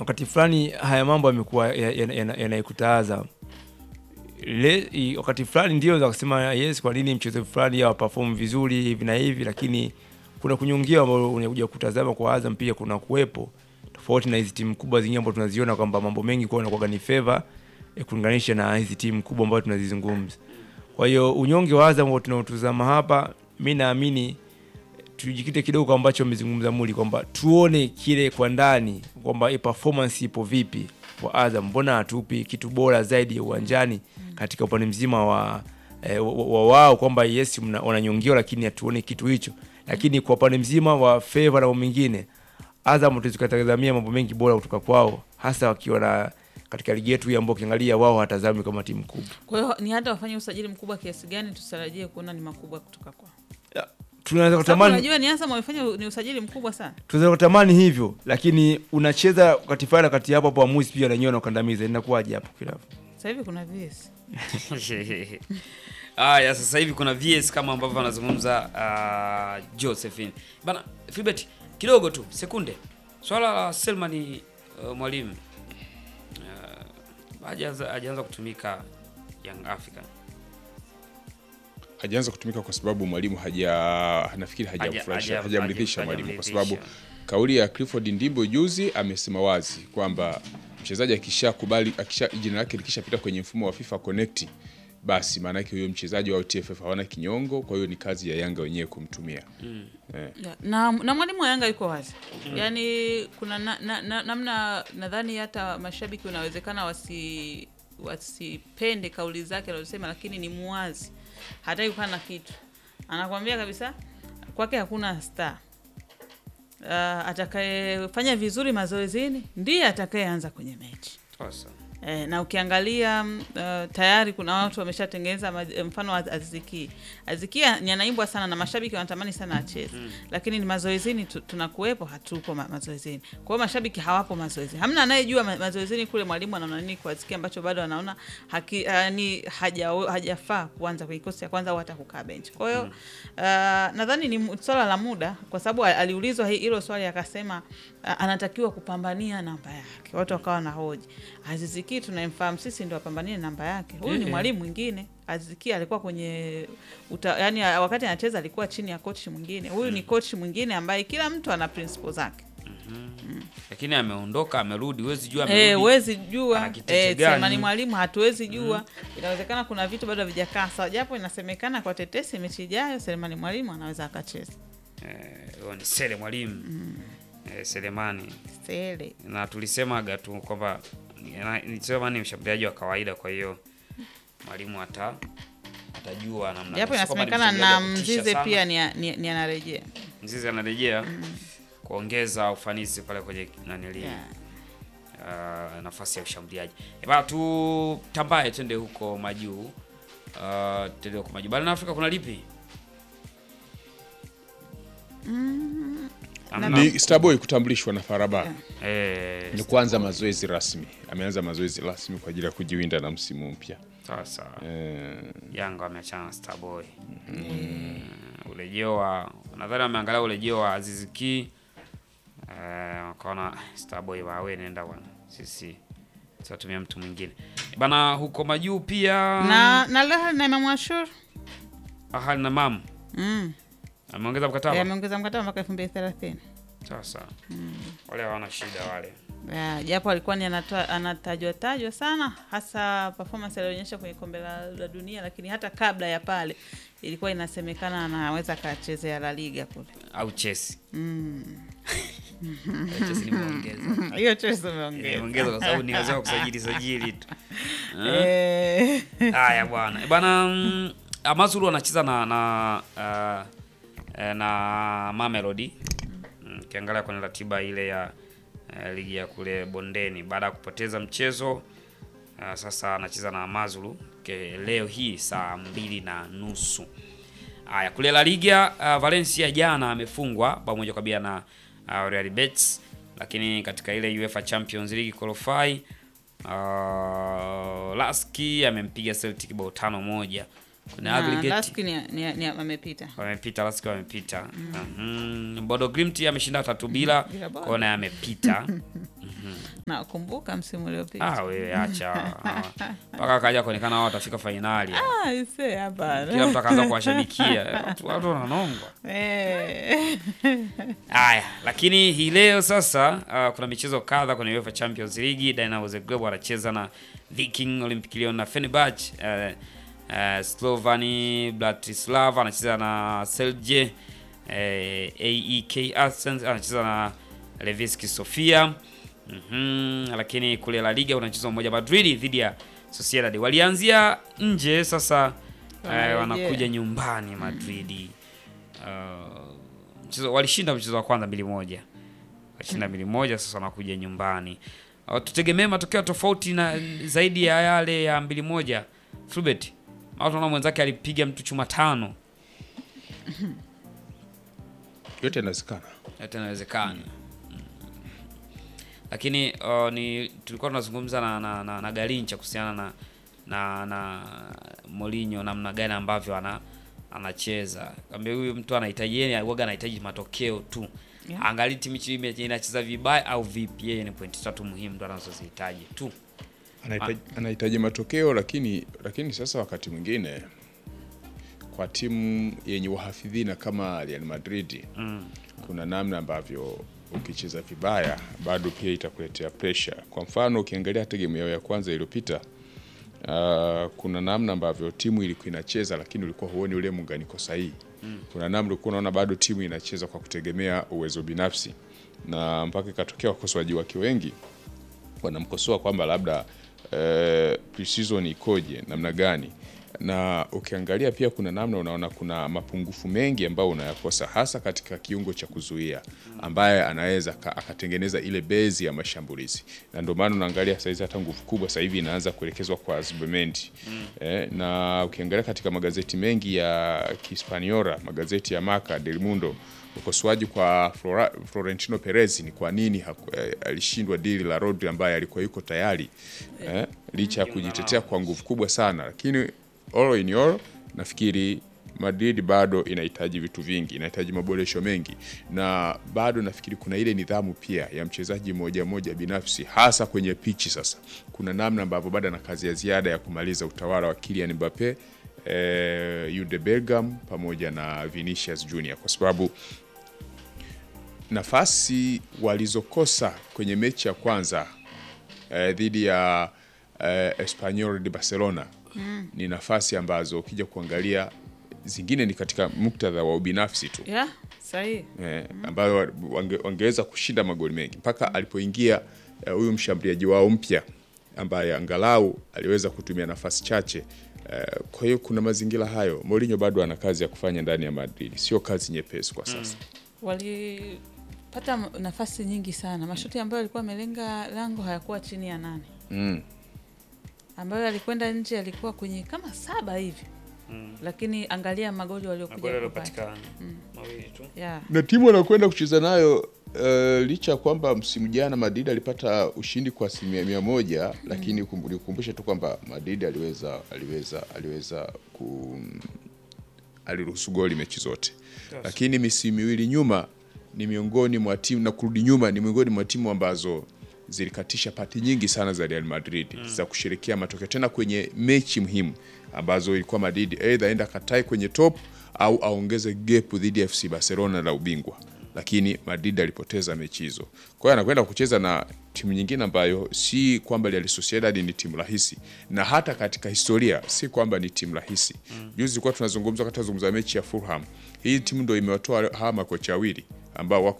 wakati fulani haya mambo yamekuwa yanaikuta ya, ya, yanaikuta Azam Le, i- wakati fulani ndio za kusema yes, kwa nini mchezo fulani hawa perform vizuri hivi na hivi, lakini kuna kunyongewa ambao unakuja kutazama kwa Azam pia kuna kuwepo tofauti na hizi timu kubwa zingine ambazo tunaziona kwamba mambo mengi kwa inakuwa ni favor eh, kulinganisha na hizi timu kubwa ambazo tunazizungumza. Kwa hiyo unyonge wa Azam ambao tunaotazama hapa, mi naamini tujikite kidogo kwa ambacho amezungumza Muli kwamba tuone kile kwa ndani kwamba hii performance ipo vipi kwa Azam, mbona hatupi kitu bora zaidi ya uwanjani katika upande mzima wa eh, wa- wa wao kwamba yes mna- wananyongewa, lakini hatuone kitu hicho. Lakini kwa upande mzima wa favor na mambo mengine, Azam tukatazamia mambo mengi bora kutoka kwao, hasa wakiwa na katika ligi yetu hii ambao ukiangalia wao hatazami kama timu kubwa. Kwa hiyo ni hata wafanye usajili mkubwa kiasi gani, tusitarajie kuona ni makubwa kutoka kwao. Tunaweza Sababu kutamani unajua ni Azam wamefanya u- ni usajili mkubwa sana. tunaweza kutamani hivyo, lakini unacheza wakati fulani, wakati hapo hapo waamuzi pia wananyoa na ukandamiza, inakuwaje hapo kilafu? Sasa hivi kuna VS. Haya, sasa hivi kuna VS kama ambavyo anazungumza uh, Josephine bana. Filbert, kidogo tu sekunde, swala la Selmani uh, mwalimu uh, hajaanza hajaanza kutumika Young African hajaanza kutumika kwa sababu mwalimu haja nafikiri Haja- hajamfurahisha haja- hajamridhisha haja- mwalimu kwa hajamridhisha. sababu kauli ya Clifford Ndimbo juzi amesema wazi kwamba mchezaji akishakubali akisha jina lake likishapita kwenye mfumo wa FIFA Connect basi maana yake huyo mchezaji wa TFF hawana kinyongo, kwa hiyo ni kazi ya Yanga wenyewe kumtumia. Eh. Ya, na, na mwalimu wa Yanga yuko wazi yaani kuna na, na, na, namna nadhani hata mashabiki unawezekana wasi wasipende kauli zake anazosema, lakini ni muwazi, hataki kukaa na kitu, anakwambia kabisa kwake hakuna star. Uh, atakayefanya vizuri mazoezini ndiye atakayeanza kwenye mechi. sasa. Eh, na ukiangalia mm, uh, tayari kuna watu wameshatengeneza ma- eh, mfano wa Aziki. Aziki ni anaimbwa sana na mashabiki wanatamani sana acheze mm. Lakini ni mazoezini tu, tunakuwepo hatupo ma, mazoezini. Kwa hiyo mashabiki hawapo mazoezini, hamna anayejua ma, mazoezini kule mwalimu anaona nini kwa Aziki ambacho bado anaona haki, uh, ni haja hajafaa kuanza kwenye kikosi cha kwanza au hata kukaa benchi. Kwa hiyo uh, nadhani ni mu- swala la muda, kwa sababu al- aliulizwa hi- hilo swali akasema uh, anatakiwa kupambania namba yake. Watu wakawa na hoji Aziziki tunayemfahamu sisi ndio apambanie namba yake. Huyu ni Eh. mwalimu mwingine. Aziziki alikuwa kwenye uta, yani wakati anacheza alikuwa chini ya coach mwingine. Huyu ni coach mwingine ambaye kila mtu ana principle zake. Lakini ameondoka amerudi, huwezi jua Eh, amerudi. huwezi jua ana kitete eh, gani? Selemani mwalimu hatuwezi jua. Inawezekana kuna vitu bado havijakaa sawa, japo inasemekana kwa tetesi mechi ijayo Selemani mwalimu anaweza akacheza. Eh, huyo ni Sele mwalimu eh, Selemani Sele. na tulisemaga tu kwamba na- nilisema ni mshambuliaji wa kawaida, kwa hiyo mwalimu ata atajua namna Japo gani. Sio kwamba ni inasemekana na mshambuliaji wa kutisha Mzize sana. pia ni, ni, ni anarejea. Mzize anarejea kuongeza ufanisi pale kwenye nanili Yeah. uh, nafasi ya ushambuliaji. E bana, tutambaye twende huko majuu uh, twende huko majuu. Barani Afrika kuna lipi? Hamna. Ni Starboy kutambulishwa na Faraba Eh, ni kuanza mazoezi rasmi, ameanza mazoezi rasmi kwa ajili ya kujiwinda na msimu mpya sawa sawa. eh, Yanga wameachana na Starboy. Mm, Urejeo wa nadhani wameangalia urejeo wa Aziz Ki eh, wakaona Starboy wawe nenda bwana, sisi tutatumia mtu mwingine bana. Huko majuu pia Na na leo na Imam Ashur Ahali na Mam mm. ameongeza Eh, mkataba ameongeza mkataba mpaka 2030. sawa sawa. Wale hawana shida wale. Ya, japo alikuwa ni anatoa- anatajwa tajwa sana hasa performance alionyesha kwenye kombe la, la dunia, lakini hata kabla ya pale ilikuwa inasemekana anaweza akachezea La Liga kule. au Chelsea. Mm. Chelsea nimeongeza. Hiyo Chelsea umeongeza. Nimeongeza kwa sababu niweza kusajili sajili tu. Eh? Eh. Haya bwana. Bwana mm, Amazulu anacheza na na uh, eh, na Mamelodi. Mm, Ukiangalia kwenye ratiba ile ya eh, ligi ya kule bondeni baada ya kupoteza mchezo uh, sasa anacheza na Amazulu ke, leo hii saa mbili na nusu. Haya, kule La Liga uh, Valencia jana amefungwa bao moja kwa bila na uh, Real Betis, lakini katika ile UEFA Champions League qualify uh, Laski amempiga Celtic bao tano moja kwenye Na aggregate Laski ni, ni, ni amepita. wamepita Lask wamepita Mhm. Bodo Glimt ameshinda tatu bila Bila Bodo. kona amepita Na kumbuka msimu uliopita. ah wewe acha Ah. mpaka akaja kuonekana wao watafika fainali Ah, ise hapana. kila mtu akaanza kuwashabikia watu watu wananongwa Eh. Haya, lakini hii leo sasa uh, kuna michezo kadha kwenye UEFA Champions League. Dynamo Zagreb wanacheza na Viking, Olympic Lyon na Fenerbahce. Uh, uh, Slovani Bratislava anacheza na Celje. Uh, AEK Athens anacheza na Levski Sofia. Mhm, lakini kule La Liga unacheza mmoja Madrid dhidi ya Sociedad. Walianzia nje sasa uh, Wanarejea. wanakuja nyumbani Madrid. Uh, mchezo walishinda mchezo wa kwanza mbili moja walishinda mbili moja sasa wanakuja nyumbani uh, tutegemee matokeo tofauti na zaidi ya yale ya mbili moja Fulbert au tunaona mwenzake alipiga mtu chuma tano yote yanawezekana. yote inawezekana Mm. lakini uh, ni tulikuwa tunazungumza na, na, na, na Garincha kuhusiana na na na Mourinho namna gani ambavyo ana anacheza kwambia huyu mtu anahitaji yeye huwaga anahitaji matokeo tu Yeah. angali timu chi- ime- inacheza vibaya au vipi yeye ni pointi tatu muhimu ndo anazozihitaji tu Anahitaji, anahitaji matokeo lakini lakini sasa wakati mwingine kwa timu yenye wahafidhina kama Real Madrid mm. kuna namna ambavyo ukicheza vibaya bado pia itakuletea pressure. Kwa mfano ukiangalia hata game yao ya kwanza iliyopita, uh, kuna namna ambavyo timu ilikuwa inacheza, lakini ulikuwa huoni ule muunganiko sahihi. Kuna namna ulikuwa unaona bado timu inacheza kwa kutegemea uwezo binafsi, na mpaka ikatokea wakosoaji wake wengi wanamkosoa kwamba labda eh, pre-season ikoje namna gani, na ukiangalia pia kuna namna unaona kuna mapungufu mengi ambayo unayakosa hasa katika kiungo cha kuzuia ambaye anaweza ka- akatengeneza ile bezi ya mashambulizi, na ndio maana unaangalia saizi hata nguvu kubwa sasa hivi inaanza kuelekezwa kwa Zubimendi eh, na ukiangalia katika magazeti mengi ya Kihispaniola, magazeti ya Marca, Del Mundo ukosoaji kwa Flora, Florentino Perez ni kwa nini haku- eh, alishindwa dili la Rodri ambaye alikuwa yuko tayari eh, licha ya kujitetea kwa nguvu kubwa sana, lakini all in all nafikiri Madrid bado inahitaji vitu vingi, inahitaji maboresho mengi, na bado nafikiri kuna ile nidhamu pia ya mchezaji mmoja mmoja binafsi, hasa kwenye pichi. Sasa kuna namna ambavyo bado ana kazi ya ziada ya kumaliza utawala wa Kylian Mbappe eh, Jude Bellingham pamoja na Vinicius Junior kwa sababu nafasi walizokosa kwenye mechi ya kwanza eh, dhidi ya eh, Espanyol de Barcelona ni nafasi ambazo ukija kuangalia zingine ni katika muktadha wa ubinafsi tu Yeah, sahihi. eh, ambayo wange, wangeweza kushinda magoli mengi mpaka alipoingia eh, huyu mshambuliaji wao mpya ambaye angalau aliweza kutumia nafasi chache eh, kwa hiyo kuna mazingira hayo. Mourinho bado ana kazi ya kufanya ndani ya Madrid, sio kazi nyepesi kwa sasa. Walipata m- nafasi nyingi sana. Mashuti ambayo alikuwa amelenga lango hayakuwa chini ya nane, Mm. ambayo alikwenda nje alikuwa kwenye kama saba hivi, lakini angalia magoli waliokuja kupata. mawili tu Yeah. na timu anakwenda kucheza nayo uh, licha ya kwamba msimu jana Madrid alipata ushindi kwa asilimia mia moja lakini kum- nikukumbushe tu kwamba Madrid aliweza aliweza aliweza ku aliruhusu goli mechi zote lakini misimu miwili nyuma ni miongoni mwa timu na kurudi nyuma ni miongoni mwa timu ambazo zilikatisha pati nyingi sana za Real Madrid za kusherekea matokeo tena kwenye mechi muhimu ambazo ilikuwa Madrid aidha aenda katai kwenye top au aongeze gap dhidi ya FC Barcelona la ubingwa, lakini Madrid alipoteza mechi hizo. Kwa hiyo anakwenda kucheza na timu nyingine ambayo si kwamba Real Sociedad ni timu rahisi, na hata katika historia si kwamba ni timu rahisi. Juzi tulikuwa tunazungumza wakati tunazungumza mechi ya Fulham, hii timu ndio imewatoa hawa makocha wawili ambao wako